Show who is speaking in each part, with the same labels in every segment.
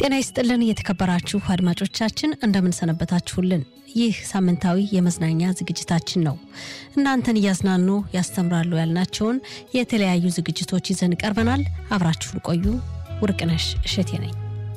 Speaker 1: ጤና ይስጥልን የተከበራችሁ አድማጮቻችን እንደምንሰነበታችሁልን። ይህ ሳምንታዊ የመዝናኛ ዝግጅታችን ነው። እናንተን እያዝናኑ ያስተምራሉ ያልናቸውን የተለያዩ ዝግጅቶች ይዘን ቀርበናል። አብራችሁን ቆዩ። ውርቅነሽ እሸቴ ነኝ።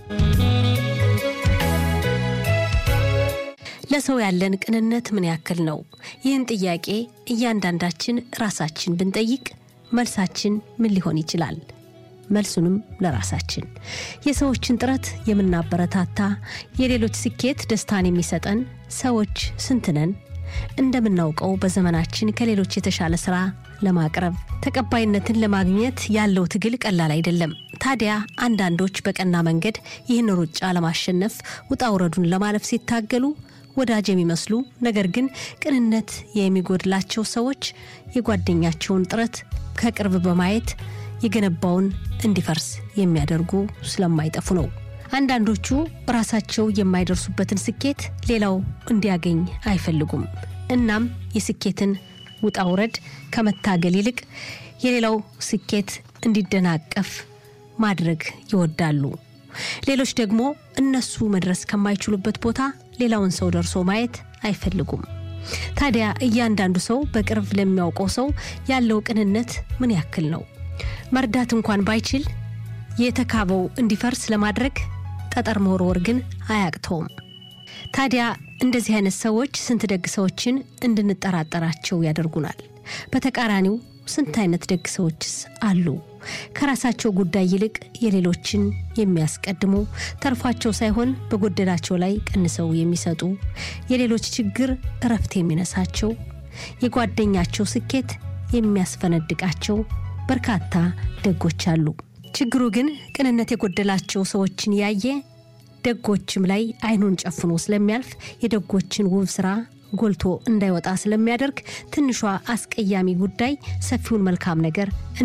Speaker 1: ለሰው ያለን ቅንነት ምን ያክል ነው? ይህን ጥያቄ እያንዳንዳችን ራሳችን ብንጠይቅ መልሳችን ምን ሊሆን ይችላል? መልሱንም ለራሳችን የሰዎችን ጥረት የምናበረታታ የሌሎች ስኬት ደስታን የሚሰጠን ሰዎች ስንት ነን? እንደምናውቀው በዘመናችን ከሌሎች የተሻለ ስራ ለማቅረብ ተቀባይነትን ለማግኘት ያለው ትግል ቀላል አይደለም። ታዲያ አንዳንዶች በቀና መንገድ ይህን ሩጫ ለማሸነፍ ውጣ ውረዱን ለማለፍ ሲታገሉ ወዳጅ የሚመስሉ ነገር ግን ቅንነት የሚጎድላቸው ሰዎች የጓደኛቸውን ጥረት ከቅርብ በማየት የገነባውን እንዲፈርስ የሚያደርጉ ስለማይጠፉ ነው። አንዳንዶቹ ራሳቸው የማይደርሱበትን ስኬት ሌላው እንዲያገኝ አይፈልጉም። እናም የስኬትን ውጣ ውረድ ከመታገል ይልቅ የሌላው ስኬት እንዲደናቀፍ ማድረግ ይወዳሉ። ሌሎች ደግሞ እነሱ መድረስ ከማይችሉበት ቦታ ሌላውን ሰው ደርሶ ማየት አይፈልጉም። ታዲያ እያንዳንዱ ሰው በቅርብ ለሚያውቀው ሰው ያለው ቅንነት ምን ያክል ነው? መርዳት እንኳን ባይችል የተካበው እንዲፈርስ ለማድረግ ጠጠር መወርወር ግን አያቅተውም። ታዲያ እንደዚህ አይነት ሰዎች ስንት ደግ ሰዎችን እንድንጠራጠራቸው ያደርጉናል። በተቃራኒው ስንት አይነት ደግ ሰዎችስ አሉ? ከራሳቸው ጉዳይ ይልቅ የሌሎችን የሚያስቀድሙ ተርፏቸው ሳይሆን በጎደላቸው ላይ ቀንሰው የሚሰጡ የሌሎች ችግር እረፍት የሚነሳቸው የጓደኛቸው ስኬት የሚያስፈነድቃቸው በርካታ ደጎች አሉ። ችግሩ ግን ቅንነት የጎደላቸው ሰዎችን ያየ ደጎችም ላይ አይኑን ጨፍኖ ስለሚያልፍ የደጎችን ውብ ስራ ጎልቶ እንዳይወጣ ስለሚያደርግ ትንሿ አስቀያሚ ጉዳይ ሰፊውን መልካም ነገር